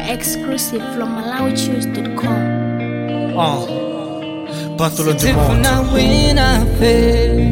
Exclusive from MalawiChoose.com. Uh, Pantalon de Tifuna wina fe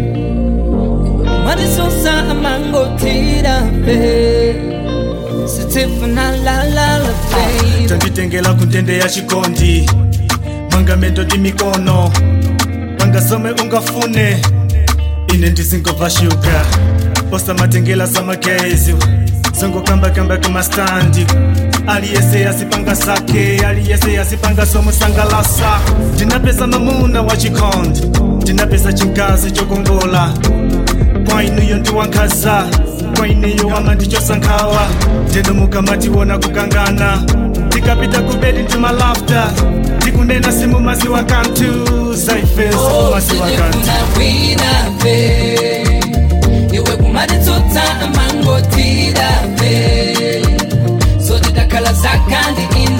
Madisosa amango tira fe Sitifuna la la la fe tanditengela kuntende ya chikondi mangamento ndi mikono pangasome ungafune ine ndizingobva shuga osamatengela samagezi zongokambakamba kumastandi aliyese yasipanga zake aliyese yasipanga somusangalasa ndinapesa mamuna wa chikondi ndinapesa chingazi chokongola kwa inuyo ndiwankhaza kwa ineyo wama ndichosankhawa ndinomuka matiwona kukangana tikapita kubedi ndimalafta tikunena simu maziwa kantu zaifeso maziwa kantu Sitifuna wina fe Iwe kumaditsotsa amango tira fe So didakala zakandi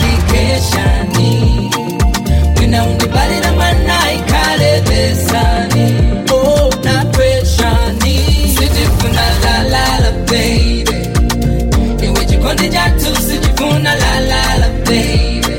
indicationi Wina undibalira mana ikale besani Oh na pressani Sitifuna la la la baby Iwe chikondi jatu sijifuna la la la baby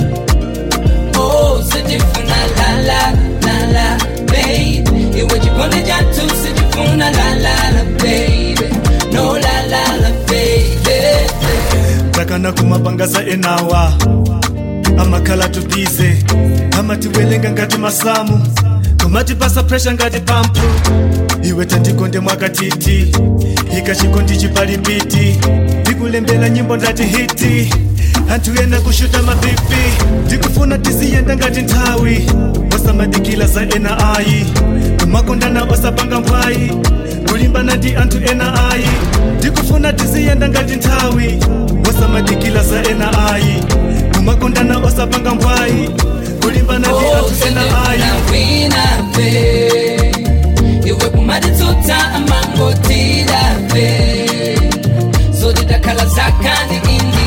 Oh, sijifuna la la la la baby Iwe chikondi jatu sijifuna la la la baby No la la la baby takana kumapangasa enawa amakhala tubize amatiwelenga ngati masamu kumatipasa presha ngati pampu iwe tandikonde mwakatiti ikachikondi chipalipiti ndikulembela nyimbo ndati hiti anthu ena kushuta mapipi ndikufuna tiziyenda ngati nthawi osamadikila za ena ayi kumakondana osapanga mbwayi kulimbana ndi anthu ena ayi ndikufuna tiziyenda ngati nthawi osamadikila za ena ayi kumakondana osapanga mbwayi kulimbana ndi Oh, anthu ena ayi sijifuna wina fe Iwe kumaditsotsa amango tira fe So didakala zakandi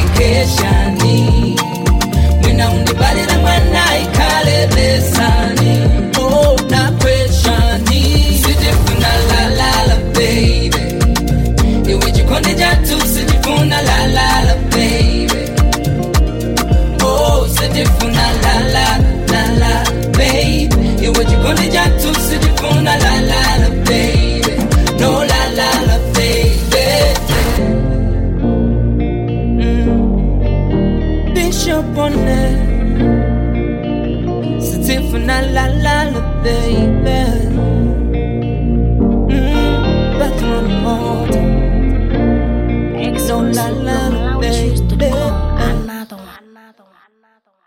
indicationi Wina undibalira mwana ikale besani Oh, na pressani Sijifuna la la la baby Iwe chikondi jatu sijifuna la la la baby Oh, sijifuna la la la la baby Iwe chikondi jatu sijifuna la la la baby No la la la baby mm. Bishop on it Sijifuna la la la baby mm. Bathroom water Exclusive la, from la, MalawiChoose.com. baby. Another one. Another one. Another one.